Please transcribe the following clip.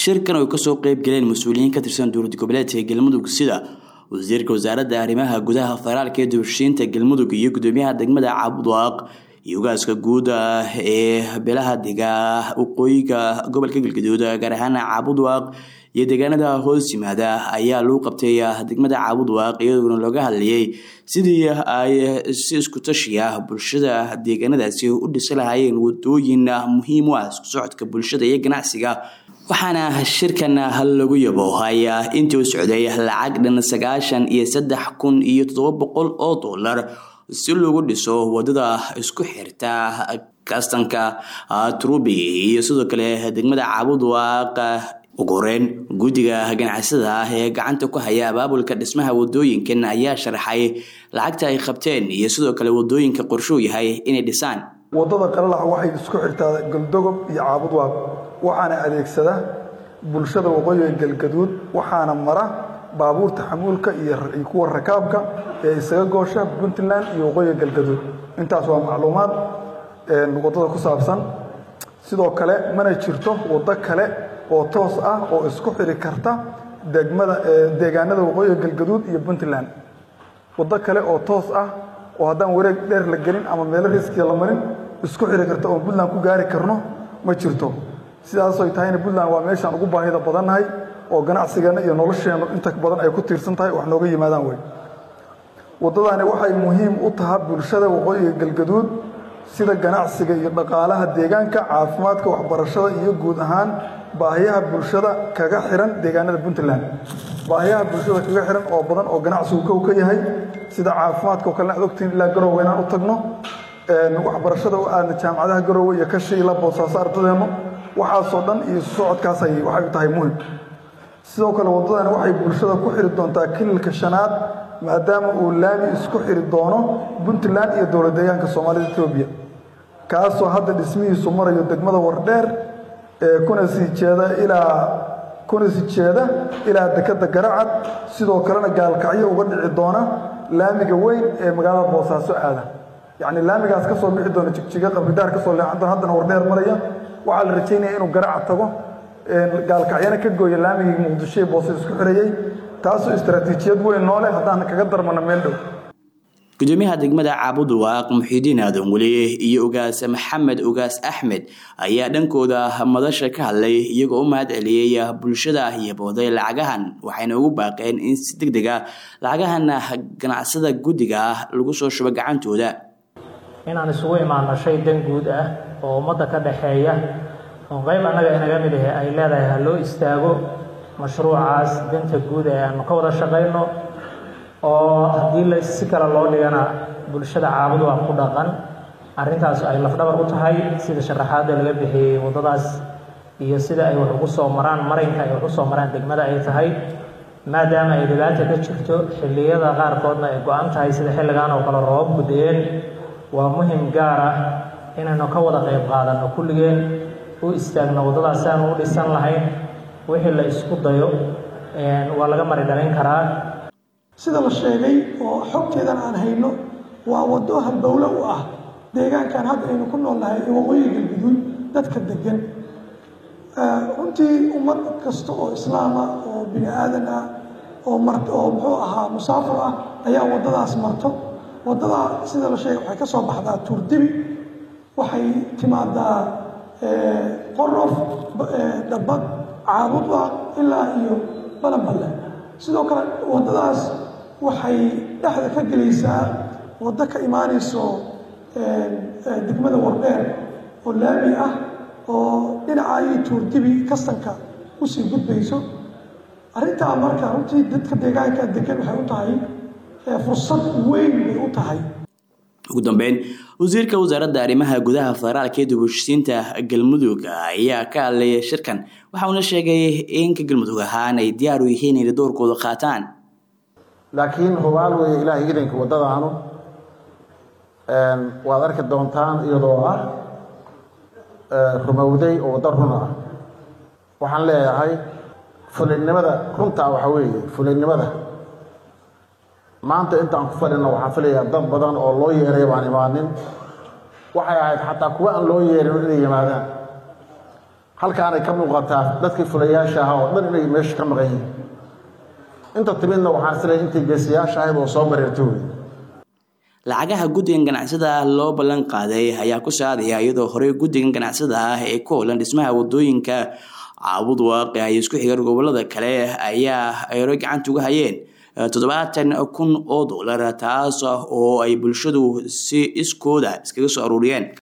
shirkan oo kasoo qeyb galeen mas-uuliyiin ka tirsan dowlad goboleedka galmudug sida wasiirka wasaaradda arrimaha gudaha federaalka ee dubashiinta galmudug iyo gudoomiyaha degmada cabudwaaq iyo ugaaska guud ee beelaha dega waqooyiga gobolka galgaduud gaar ahaan cabudwaaq iyo deegaanada hoos yimaada ayaa lagu qabtay degmada caabudwaaq iyadoona looga hadlayay sidii ay si isku tashiya bulshada deegaanadaasi u dhisi lahaayeen wadooyin muhiim u ah isku socodka bulshada iyo ganacsiga waxaana shirkan lagu yaboohay intii u socday lacag dhan sagaashan iyo saddex kun iyo toddoba boqol oo dollar si lagu dhiso wadada isku xirta kastanka trubi iyo sidoo kale degmada caabudwaaq ugu horeyn guddiga ganacsada ah ee gacanta ku haya abaabulka dhismaha wadooyinkan ayaa sharaxay lacagta ay qabteen iyo sidoo kale wadooyinka qorshuu yahay inay dhisaan wadada qalalax waxay isku xirtaa galdogob iyo caabudwaaq waxaana adeegsada bulshada waqooyiga galgaduud waxaana mara baabuurta xamuulka iyo kuwa rakaabka ee isaga goosha puntland iyo waqooyiga galgaduud intaas waa macluumaad wadada ku saabsan sidoo kale mana jirto waddo kale oo toos ah oo isku xiri karta degmada deegaanada waqooyiga galgaduud iyo puntland waddo kale oo toos ah oo haddaan wareeg dheer la gelin ama meelo riskiya la marin isku xiri karta oon puntland ku gaari karno ma jirto sidaasoy tahayna puntland waa meeshaan ugu baahida badannahay oo ganacsigeenna iyo nolosheennu inta badan ay ku tiirsan tahay wax nooga yimaadaan wey waddadani waxay muhiim u tahay bulshada waqooyiga galgaduud sida ganacsiga iyo dhaqaalaha deegaanka caafimaadka waxbarashada iyo guud ahaan baahiyaha bulshada kaga xiran deegaanada puntland baahiyaha bulshada kaga xiran oo badan oo ganacsigu kow ka yahay sida caafimaadka oo kalena ad ogtiin ilaa garowe inaan u tagno waxbarashada u aadna jaamacadaha garowe iyo ka shiila boosaaso ardadeennu waxaasoo dhan iyo socodkaas ay waxay u tahay muhim sidoo kale waddadani waxay bulshada ku xiri doontaa kililka shanaad maadaama uu laami isku xiri doono puntland iyo dowlad deegaanka soomaalida etoobiya kaasoo hadda dhismihiisu marayo degmada wardheer ee kuna sii jeeda ilaa kuna sii jeeda ilaa dekadda garacad sidoo kalena gaalkacyo uga dhici doona laamiga weyn ee magaalada boosaaso aada yacni laamigaas ka soo bixi doona jigjiga qabridaar ka soo leexan doona haddana wardheer maraya waxaa la rajaynaya inuu garacad tago gaalkacyana ka gooya laamigii muqdisho ee boose isku xirayey taasoo istaraatiijiyad weyn nooleh haddaan kaga darmano meel dhow gudoomiyaha degmada caabudwaaq muxiidiin aadan weli iyo ugaas maxamed ugaas axmed ayaa dhankooda madasha ka hadlay iyagoo u mahad celiyey bulshada iyo booday lacagahan waxayna ugu baaqeen in si deg deg a lacagahan ganacsada guddiga ah lagu soo shubo gacantooda inaan isugu imaano shay dan guud ah oo ummadda ka dhaxeeya oo qayb annaga inaga mid ahe ay leedahay ha loo istaago mashruucaas danta guud ee aanu ka wada shaqayno oo haddii la si kale loo dhigana bulshada caabud waa ku dhaqan arrintaas ay lafdhabar u tahay sida sharaxaadda laga bixiyey waddadaas iyo sida ay wax ugu soo maraan maraynka ay wax u soo maraan degmada ay tahay maadaama ay dhibaata ka jirto xilliyada qaarkoodna ay go-an tahay sida xilligan oo kale roobab gudayeen waa muhim gaar ah inaynu ka wada qayb qaadanno kulligeen u istaagno waddadaas si aanu u dhisan lahayn wixii la isku dayo waa laga mari dhalin karaa sida la sheegay oo xogteedan aan hayno waa waddo halbowle u ah deegaankan hadda aynu ku nool nahay ee waqooyiga galguduud dadka degan runtii ummad kasta oo islaama oo bini aadan ah oo mar oo muxuu ahaa musaafir ah ayaa waddadaas marto waddada sida la sheegay waxay ka soo baxdaa tuurdibi waxay timaadaa qorof dhabbad caabudwaaq ilaa iyo balanballe sidoo kale waddadaas waxay dhexda ka gelaysaa waddo ka imaanayso degmada wardheer oo laami ah oo dhinaca iyo tuurdibi kastanka usii gudbayso arrintaa marka runtii dadka deegaanka degan waxay u tahay fursad weyn bay u tahay ugu dambeyn wasiirka wasaaradda arrimaha gudaha federaalka ee dubashisiinta galmudug ayaa ka hadlaya shirkan waxa uuna sheegay in ka galmudug ahaan ay diyaar u yihiin inay doorkooda qaataan laakiin hubaal weeye ilaahay idanka waddadaanu waad arki doontaan iyadoo ah rumowday oo waddo runa ah waxaan leeyahay fulinnimada runtaa waxaa weeye fulinnimada maanta intaan ku fadhino waxaan filayaa dad badan oo loo yeeray baan imaanin waxay ahayd xataa kuwa aan loo yeerin inay yimaadaan halkaanay ka muuqataa dadkii fulayaasha ahaa oo dhan inay meesha ka maqan yihiin inta timidna waxaan isleeyahay intii geesiyaasha ahayd oo soo bareerta wey lacagaha guddigan ganacsada ah loo ballan qaaday ayaa ku saadaya iyadoo horey guddigan ganacsada ah ee ku howlan dhismaha wadooyinka caabud waaqi ay isku xigan gobolada kale ayaa ay hore gacanta uga hayeen toddobaatan kun oo dollar taas oo ay bulshadu si iskooda iskaga soo aruuriyeen